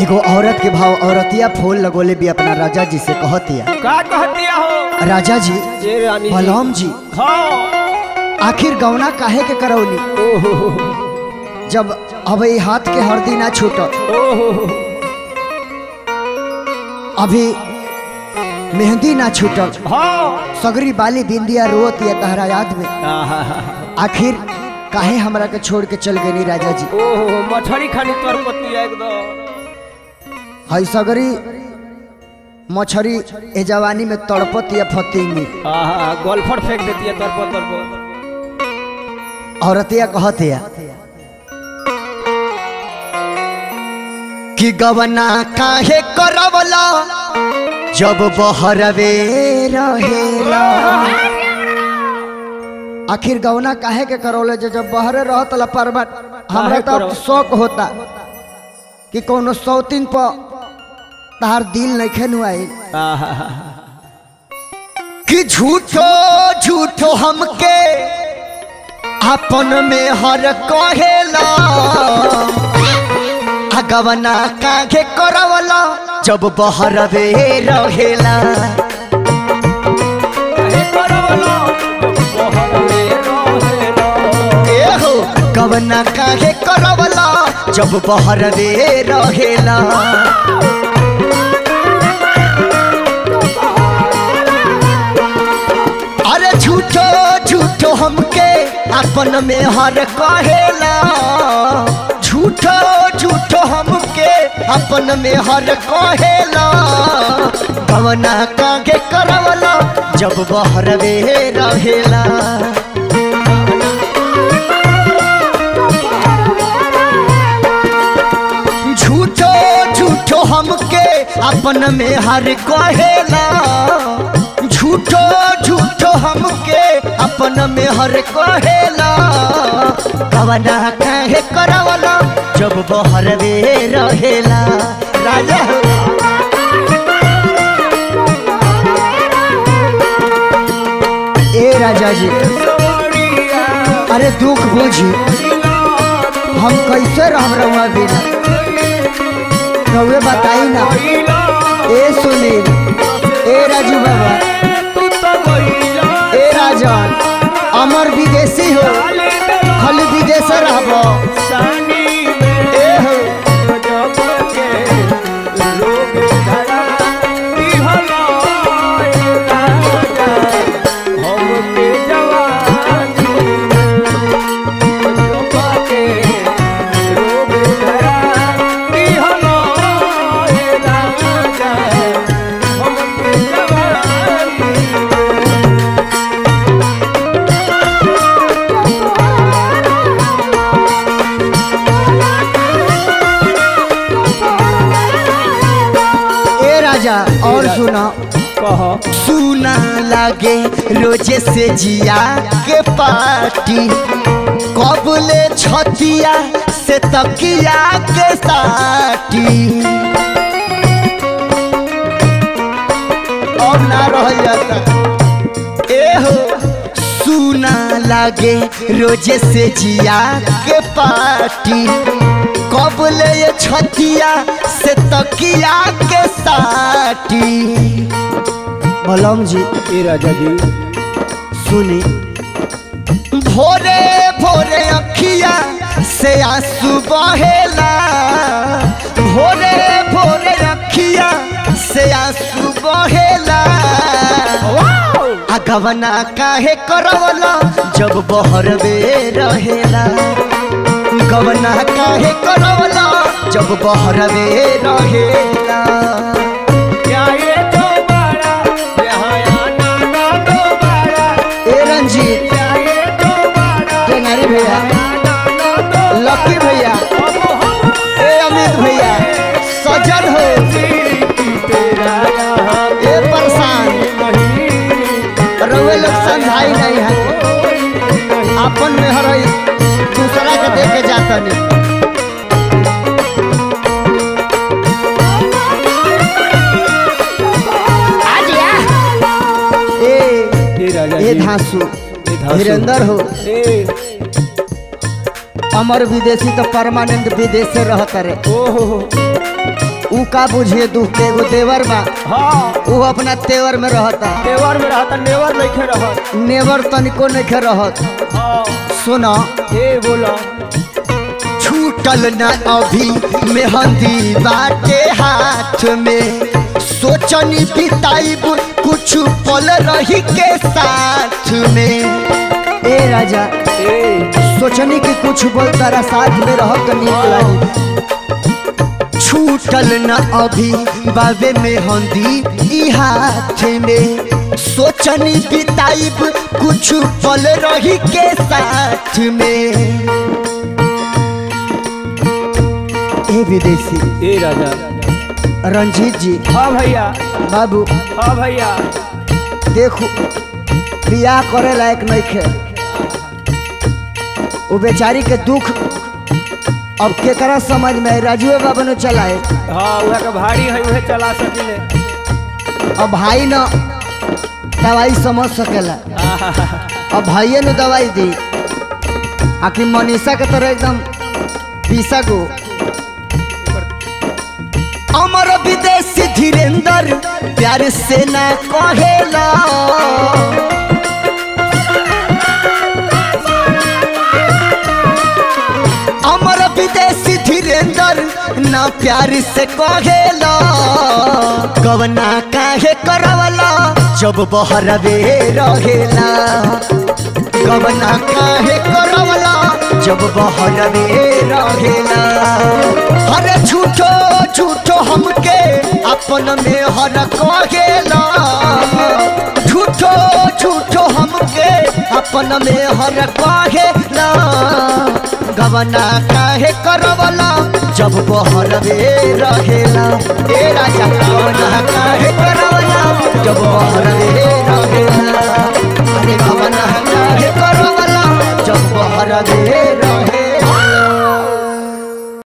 एगो औरत के भाव औरतिया फूल लगोले भी अपना राजा जी से कहतिया का कहतिया हो राजा जी ये रानी जी बलराम जी हाँ आखिर गौना काहे के करौली ओहो जब अब ई हाथ के हरदी ना छूटल ओहो अभी मेहंदी ना छूटल हाँ सगरी बाली बिंदिया रोत या तहरा याद में आहा, आखिर काहे हमरा के छोड़ के चल गई राजा जी ओहो मछली खानी तोर पतिया एकदम हई सगरी मछरी ए जवानी में तड़पत या फतेंगी आहा गोल्फर फेंक देती है तोर पर तोर पर औरतिया कहतिया कि गवना काहे करवला जब बहरवे रहेला आखिर गवना काहे के करौले जे जब बहरे रहत ला परबट हमरा काहे तो करौ- शौक होता कि कोनो सौतीन पर तार दिल नहीं खेनु आई आहा कि झूठो झूठो हमके अपन में हर कहेला अगवना काहे करवला जब बहरवे रहेला काहे करवलो बहर में रहेला एहो गवना काहे करवला जब बहरवे रहेला अरे झूठो झूठो हमके अपन में हर कहेला झूठो झूठो हमके अपन में हर कहेला गवना कागे करवला जब बहरवे रहेला झूठो झूठो हमके अपन में हर कहेला झूठो झूठो हमके अपन में हर कहेला कवना काहे करवला जब बहरवे रहेला राजा हो। ए राजा जी सोरिया अरे दुख बुझी हम कैसे रह रहुआ बिना रहुए बताई ना ए सुनील ए राजू बाबा तू तो गइला ए राजन अमर विदेशी हो खाली विदेश रहबो सानी में ए हो गजब के लोग धरा दिहला राजा हमके जवानी गजब के लोग धरा दिहला राजा हमके जवानी ए राजा और सुना कह सुना लागे रोजे से जिया के पार्टी कबले छतिया से तकिया के साटी अब ना रह जाता ए हो सुना लागे रोजे से जिया के पार्टी कबले ये छतिया से तकिया के साटी बलम जी ए राजा जी सुनी भोरे भोरे अखिया से आंसू बहेला भोरे भोरे अखिया से आंसू बहेला अगवना काहे करवला जब बहरवे रहेला गवना काहे करवला जब बहरवे रहेला क्या ये दोबारा यहाँ आना ना दोबारा ए रंजीत क्या ये दोबारा टेंगारी भैया आना ना दोबारा लकी भैया अब हम ए अमित भैया सजन हो तेरा यहाँ ए परेशान नहीं रउए लोग समझाई नहीं है अपन में हर दूसरा के देख के जातनी ए ए राजा ए जी धांसू ए धांसू। धीरेन्द्र हो ए अमर विदेशी तो परमानेंट विदेश से रहत रे ओहो ऊ का बुझिए दुख के एगो देवर बा हाँ ऊ अपना तेवर में रहता नेवर में रहता नेवर नहीं खे रहत नेवर तनिको नहीं रहत हाँ सुना ए बोला छूटल न अभी मेहंदी बाटे हाथ में सोचनी बिताइब कुछ पल रही के साथ में ए राजा ए सोचनी कि कुछ बोल तारा साथ में रह के नीक लागी छूटल न अभी बाबे में हंदी ई हाथ में सोचनी बिताइब कुछ पल रही के साथ में ए विदेशी ए राजा रंजीत जी हाँ भैया बाबू हाँ भैया देखो बियाह करे लायक नहीं खे वो बेचारी के दुख अब केकरा समझ में आई? राजुए बाबा ने चलाए हाँ वह का भारी है वह चला सकिले अब भाई न दवाई समझ सकेला अब भाइये ने दवाई दी आखिर मनीषा के तरह एकदम पीसा गो अमर विदेशी धीरेन्द्र प्यार से न कहेला अमर विदेशी धीरेन्द्र न प्यार से कहेला कवना काहे करवला जब बहरवे रहेला कवना काहे करवला जब बहरवे रहेला हरे झूठो झूठो हमके अपन में हर कहेला झूठो झूठो हमके अपन में हर कहेला गवना काहे करवला जब बहरवे रहेला ए राजा गवना काहे करवला जब बहरवे रहेला अरे गवना काहे करवला जब बहरवे